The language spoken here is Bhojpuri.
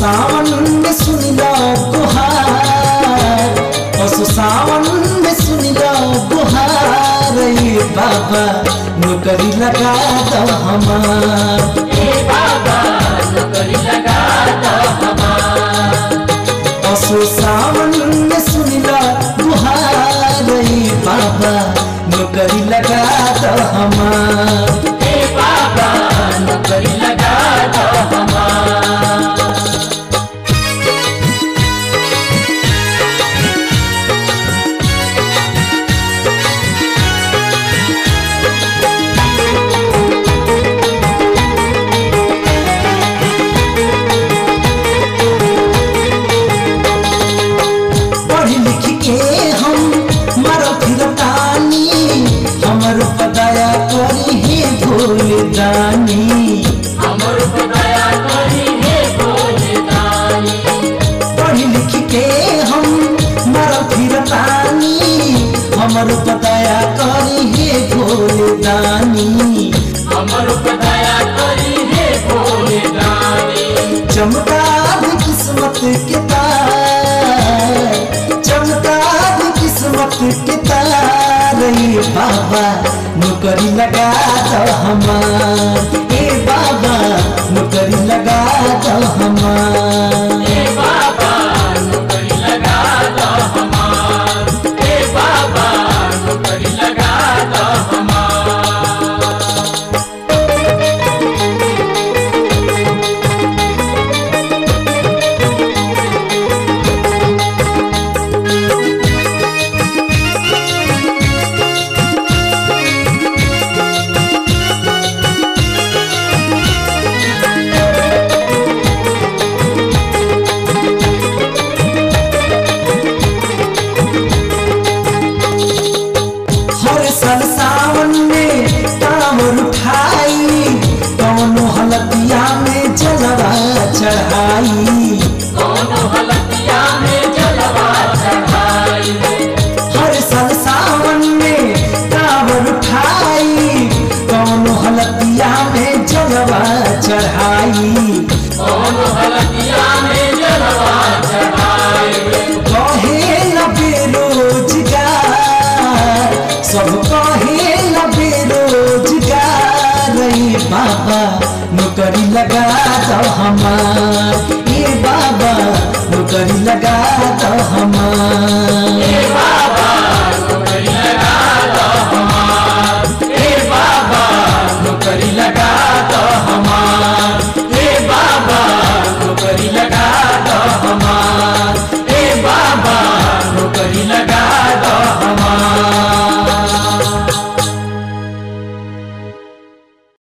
सावन में सुन लो गुहार असु सावन में सुन लो गुहार ये बाबा नौकरी लगा दो हमार ए बाबा नौकरी लगा दो हमार असु सावन में सुन लो गुहार ये बाबा नौकरी लगा दो हमार ए बाबा नौकरी लगा दो हमार पढ़ लिख के हम मरो फिरतानी हमर पदाया करी हे भोल दानी हमर को दया करी हे भोले दानी पढ़ लिख के हम मरो फिरतानी हमर पदाया करी हे भोल दानी हमर को दया करी हे भोले दानी चमका भी किस्मत के तार चमका भी किस्मत के तार ये बाबा नौकरी लगा दो हमार ए बाबा नौकरी लगा दो हमार ए बाबा नौकरी लगा दो हमार ए बाबा नौकरी लगा दो हमार हर साल सावन में कांवर उठाई कौनो हलतिया में जलवा चढ़ाई दोनों हलतिया में जलवा चढ़ाई हर साल सावन में कांवर उठाई कौनो हलतिया में जलवा चढ़ाई दोनों हलतिया में जलवा चढ़ाई कहे न बेरोजगार सब कहे न बेरोजगार रे बाबा नौकरी लगा दो हमार ये बाबा नौकरी लगा दो हमार ए बाबा